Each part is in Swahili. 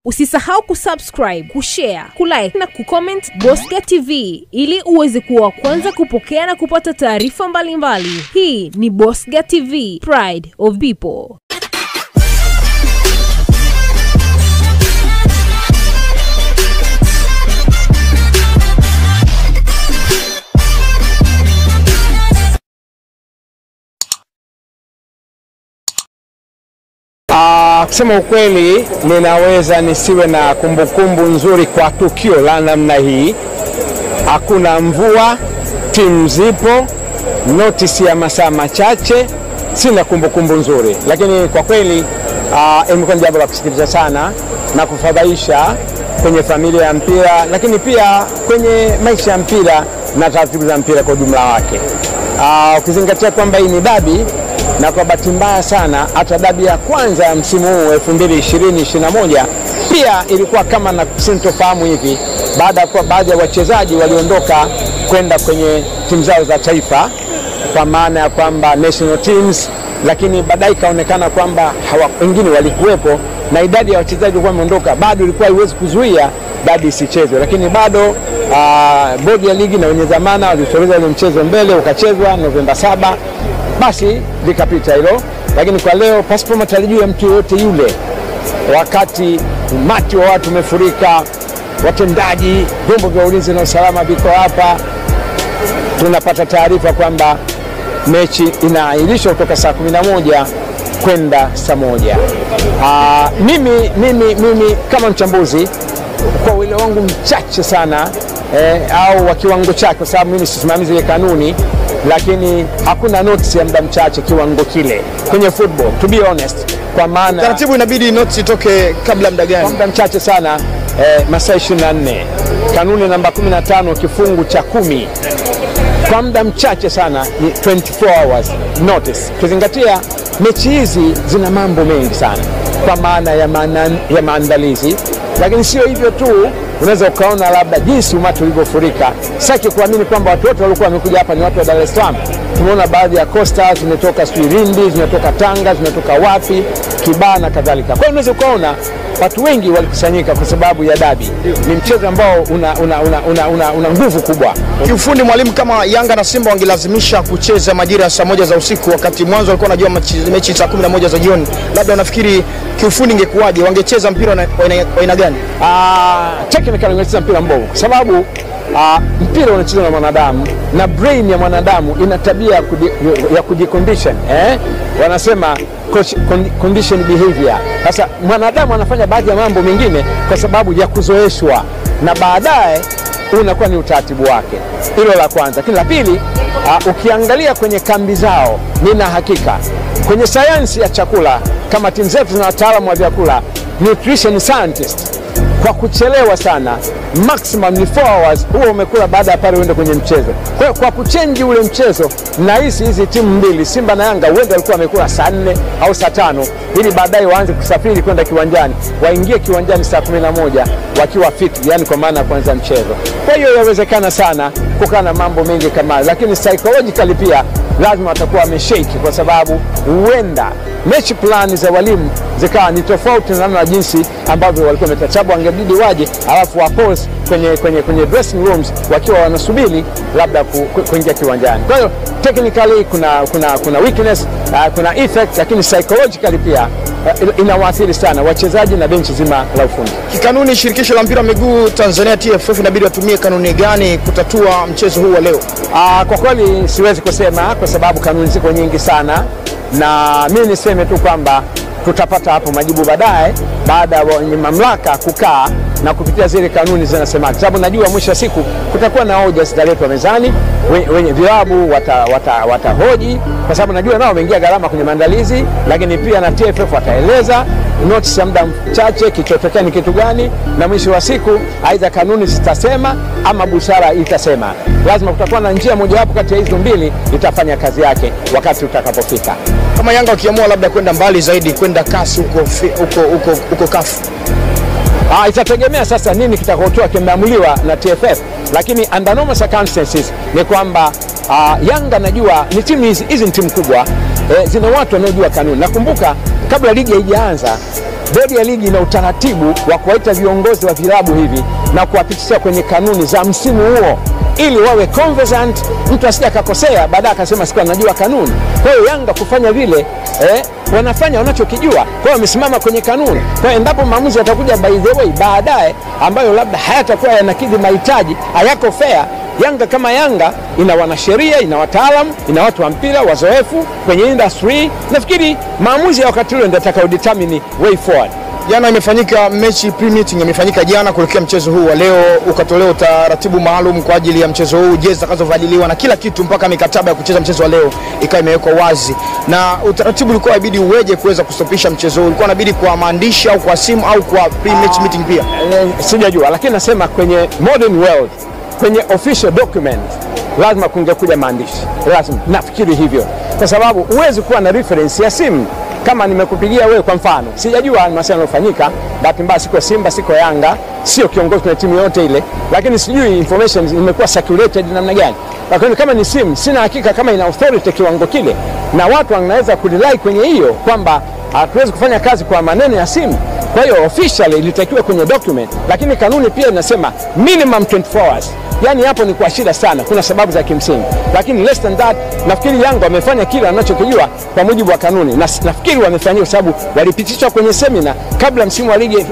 Usisahau kusubscribe, kushare, kulike na kucomment Bosca TV ili uweze kuwa wa kwanza kupokea na kupata taarifa mbalimbali. Hii ni Bosca TV, Pride of People. Ah, kusema ukweli ninaweza nisiwe na kumbukumbu nzuri kwa tukio la namna hii. Hakuna mvua, timu zipo, notisi ya masaa machache, sina kumbukumbu nzuri, lakini kwa kweli ah, imekuwa ni jambo la kusikitisha sana na kufadhaisha kwenye familia ya mpira, lakini pia kwenye maisha ya mpira na taratibu za mpira kwa ujumla wake. Ah, ukizingatia kwamba hii ni dabi na kwa bahati mbaya sana hata dabi ya kwanza ya msimu huu 2020 21 pia ilikuwa kama na sintofahamu hivi, baada ya kuwa baadhi ya wachezaji waliondoka kwenda kwenye timu zao za taifa, kwa maana ya kwamba national teams, lakini baadaye ikaonekana kwamba hawa wengine walikuwepo na idadi ya wachezaji walikuwa wameondoka, bado ilikuwa haiwezi kuzuia dabi isichezwe, lakini bado aa, bodi ya ligi na wenye dhamana walisogeza ule mchezo mbele ukachezwa Novemba saba basi likapita hilo, lakini kwa leo pasipo matarajio ya mtu yoyote yule, wakati umati wa watu umefurika, watendaji, vyombo vya ulinzi na usalama viko hapa, tunapata taarifa kwamba mechi inaahirishwa kutoka saa 11 kwenda saa moja. Aa, mimi, mimi, mimi kama mchambuzi kwa uelewa wangu mchache sana eh, au wa kiwango chake, kwa sababu mimi sisimamizi ile kanuni lakini hakuna notice ya muda mchache kiwango kile kwenye football, to be honest, kwa maana Taratibu inabidi notes itoke kabla muda kwa gani? muda mchache sana eh, masaa 24 kanuni namba 15 kifungu cha kumi kwa muda mchache sana ni 24 hours notice, ukizingatia mechi hizi zina mambo mengi sana kwa maana ya, maana, ya maandalizi, lakini sio hivyo tu unaweza ukaona labda jinsi umati ulivyofurika. Sitaki kuamini kwamba watu wote walikuwa wamekuja hapa ni watu wa Dar es Salaam. Tumeona baadhi ya costa zimetoka sijui Lindi, zimetoka Tanga, zimetoka wapi, Kibaha na kadhalika. Kwa hiyo unaweza ukaona watu wengi walikusanyika kwa sababu ya dabi. Ni mchezo ambao una, una, una, una, una, una nguvu kubwa. Kiufundi mwalimu, kama Yanga na Simba wangelazimisha kucheza majira ya saa moja za usiku, wakati mwanzo walikuwa wanajua mechi- mechi saa 11 za jioni, labda unafikiri kiufundi ingekuwaje? Wangecheza mpira wa aina- wa aina- wa aina gani? Ah, technical unacheza mpira mbovu kwa sababu ah, mpira unachezwa na mwanadamu na brain ya mwanadamu ina tabia ya kuji- ya kujicondition eh? Wanasema coach- con- condition behavior. Sasa mwanadamu anafanya baadhi ya mambo mengine kwa sababu ya kuzoeshwa na baadaye unakuwa ni utaratibu wake. Hilo la kwanza, lakini la pili, uh, ukiangalia kwenye kambi zao, nina hakika kwenye sayansi ya chakula, kama timu zetu zina wataalamu wa vyakula, nutrition scientist, kwa kuchelewa sana, maximum ni 4 hours, huo umekula baada ya pale uende kwenye mchezo. Kwa hiyo kwa kuchenji ule mchezo, nahisi hizi timu mbili Simba na Yanga huenda walikuwa wamekula saa nne au saa tano ili baadaye waanze kusafiri kwenda kiwanjani, waingie kiwanjani saa 11 wakiwa fit, yani kwa maana ya kuanza mchezo. Kwa hiyo yawezekana sana kukaa na mambo mengi kama hayo, lakini psychologically pia lazima watakuwa wameshake, kwa sababu huenda mechi plani za walimu zikawa ni tofauti na namna jinsi ambavyo walikuwa wametachabu, wangebidi waje alafu wapose kwenye, kwenye, kwenye dressing rooms wakiwa wanasubiri labda ku, ku, kuingia kiwanjani. Kwa hiyo technically kuna, kuna, kuna weakness uh, kuna effect, lakini psychologically pia uh, inawaathiri sana wachezaji na benchi zima la ufundi. Kikanuni, shirikisho la mpira wa miguu Tanzania TFF inabidi watumie kanuni gani kutatua mchezo huu wa leo? Ah, kwa kweli siwezi kusema kwa sababu kanuni ziko nyingi sana, na mimi niseme tu kwamba tutapata hapo majibu baadaye, baada ya wenye mamlaka kukaa na kupitia zile kanuni zinasemaje, sababu najua mwisho wa siku kutakuwa na hoja zitaletwa mezani, we- wenye vilabu watahoji wata, watahoji, kwa sababu najua nao wameingia gharama kwenye maandalizi, lakini pia na TFF wataeleza notice ya muda mchache kichotokea ni kitu gani, na mwisho wa siku aidha kanuni zitasema ama busara itasema. Lazima kutakuwa na njia mojawapo kati ya hizo mbili itafanya kazi yake wakati utakapofika. Kama Yanga wakiamua labda kwenda mbali zaidi, kwenda kasi huko fi- huko huko huko kafu Ah, itategemea sasa nini kitakachotoa kimeamuliwa na TFF, lakini under normal circumstances ni kwamba ah, Yanga najua ni timu hizi hizi ni timu kubwa eh, zina watu wanaojua kanuni. Nakumbuka kabla ligi haijaanza bodi ya ligi ina utaratibu wa kuwaita viongozi wa vilabu hivi na kuwapitisha kwenye kanuni za msimu huo ili wawe conversant, mtu asije akakosea baadaye akasema siku anajua kanuni. Kwa hiyo Yanga kufanya vile eh, wanafanya wanachokijua, kwa hiyo wamesimama kwenye kanuni. Kwa hiyo endapo maamuzi yatakuja by the way baadaye ambayo labda hayatakuwa yanakidhi mahitaji, hayako fair, Yanga kama Yanga ina wanasheria, ina wataalamu, ina watu wa mpira wazoefu kwenye industry. Nafikiri maamuzi ya wakati ule ndio atakao determine way forward. Jana imefanyika mechi pre-meeting imefanyika jana kuelekea mchezo huu wa leo, ukatolewa utaratibu maalum kwa ajili ya mchezo huu, jezi zitakazovadiliwa na kila kitu, mpaka mikataba ya kucheza mchezo wa leo ikawa imewekwa wazi. Na utaratibu ulikuwa inabidi uweje kuweza kustopisha mchezo huu? Ulikuwa inabidi kwa maandishi au kwa simu au kwa pre-match meeting pia? Eh, sijajua, lakini nasema kwenye modern world, kwenye official document lazima kungekuja maandishi, lazima nafikiri hivyo, kwa sababu huwezi kuwa na reference ya simu kama nimekupigia wewe kwa mfano, sijajua masuala yanayofanyika. Bahati mbaya siko Simba, siko Yanga, sio kiongozi kwenye timu yote ile, lakini sijui information imekuwa circulated namna gani. Lakini kama ni simu, sina hakika kama ina authority kiwango kile, na watu wanaweza kurely kwenye hiyo kwamba hatuwezi kufanya kazi kwa maneno ya simu. Kwa hiyo officially ilitakiwa kwenye document, lakini kanuni pia inasema minimum 24 hours. Yani hapo ni kwa shida sana, kuna sababu za kimsingi, lakini less than that, nafikiri Yanga wamefanya kile wanachokijua kwa mujibu wa kanuni, na nafikiri wamefanyia kwa sababu walipitishwa kwenye semina kabla msimu wa ligi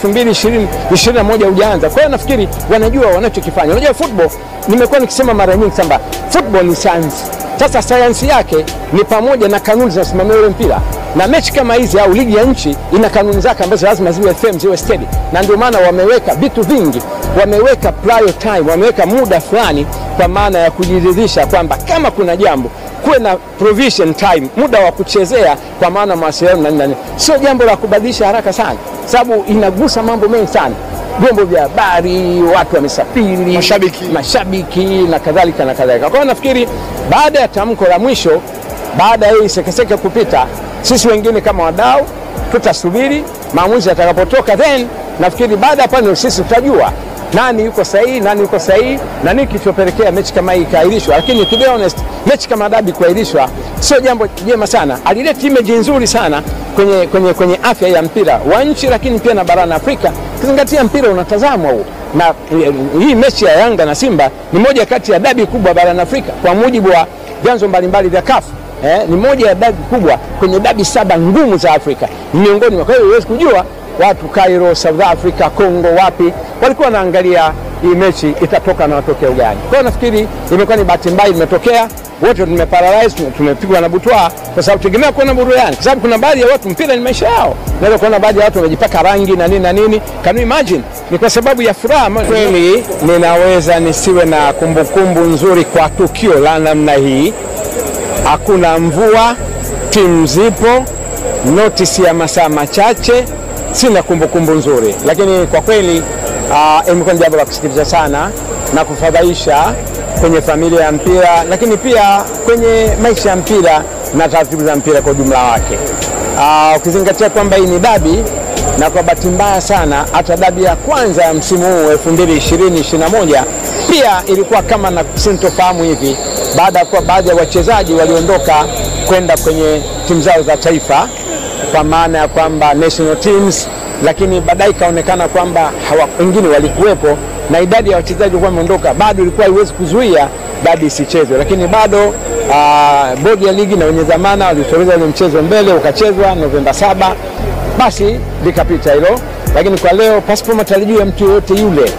2020-2021 hujaanza. Kwa hiyo nafikiri wanajua wanachokifanya. Unajua football, nimekuwa nikisema mara nyingi kwamba football ni science. Sasa sayansi yake ni pamoja na kanuni zinasimamia ule mpira, na mechi kama hizi au ligi ya nchi ina kanuni zake ambazo lazima ziwe firm, ziwe steady, na ndio maana wameweka vitu vingi, wameweka prior time, wameweka muda fulani, kwa maana ya kujiridhisha kwamba kama kuna jambo kuwe na provision time, muda wa kuchezea, kwa maana mawasiliano na nini, sio jambo la kubadilisha haraka sana, sababu inagusa mambo mengi sana vyombo vya habari, watu wamesafiri, Mashabiki. mashabiki na kadhalika na kadhalika. Kwa hiyo nafikiri baada ya tamko la mwisho, baada ya hii sekeseke kupita, sisi wengine kama wadau tutasubiri maamuzi yatakapotoka, then nafikiri baada ya pale sisi tutajua nani yuko sahihi, nani yuko sahihi na nini kilichopelekea mechi kama hii ikaahirishwa. Lakini to be honest, mechi kama dabi kuahirishwa sio jambo jema sana, alileta image nzuri sana kwenye, kwenye, kwenye afya ya mpira wa nchi, lakini pia na barani Afrika, ukizingatia mpira unatazamwa huu na eh, hii mechi ya Yanga na Simba ni moja kati ya dabi kubwa barani Afrika kwa mujibu wa vyanzo mbalimbali vya kafu eh, ni moja ya dabi kubwa kwenye dabi saba ngumu za Afrika, ni miongoni mwa. Kwa hiyo huwezi kujua watu Cairo, South Africa, Congo, wapi walikuwa wanaangalia hii mechi itatoka na matokeo gani. Kwa hiyo nafikiri imekuwa ni bahati mbaya imetokea, wote tumeparalyze, tume- tumepigwa na butwaa kwa sababu tegemea kuona burudani, kwa sababu kuna baadhi ya watu mpira ni maisha yao. Naweza kuona baadhi ya watu wamejipaka rangi na nini na nini, can you imagine? Ni kwa sababu ya furaha. Kweli ninaweza nisiwe na kumbukumbu nzuri kwa tukio la namna hii hakuna mvua, timu zipo, notisi ya masaa machache, sina kumbukumbu nzuri, lakini kwa kweli uh, imekuwa ni jambo la kusikitisha sana na kufadhaisha kwenye familia ya mpira, lakini pia kwenye maisha ya mpira na taratibu za mpira kwa ujumla wake. Ah, ukizingatia kwamba hii ni dabi na kwa bahati mbaya sana hata dabi ya kwanza ya msimu huu 2020-2021 pia ilikuwa kama na sintofahamu hivi, baada ya kuwa baadhi ya wachezaji waliondoka kwenda kwenye timu zao za taifa, kwa maana ya kwamba national teams, lakini baadaye ikaonekana kwamba hawa- wengine walikuwepo na idadi ya wachezaji walikuwa wameondoka, bado ilikuwa haiwezi kuzuia dabi isichezwe, lakini bado ah, bodi ya ligi na wenye dhamana walisogeza ule mchezo mbele ukachezwa Novemba saba basi likapita hilo, lakini kwa leo pasipo matarajio ya mtu yoyote yule,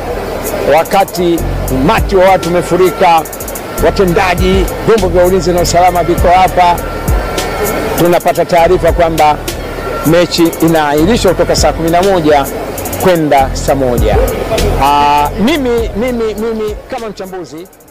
wakati umati wa watu umefurika, watendaji, vyombo vya ulinzi na usalama viko hapa, tunapata taarifa kwamba mechi inaahirishwa kutoka saa 11 kwenda saa moja. Aa, mimi, mimi, mimi kama mchambuzi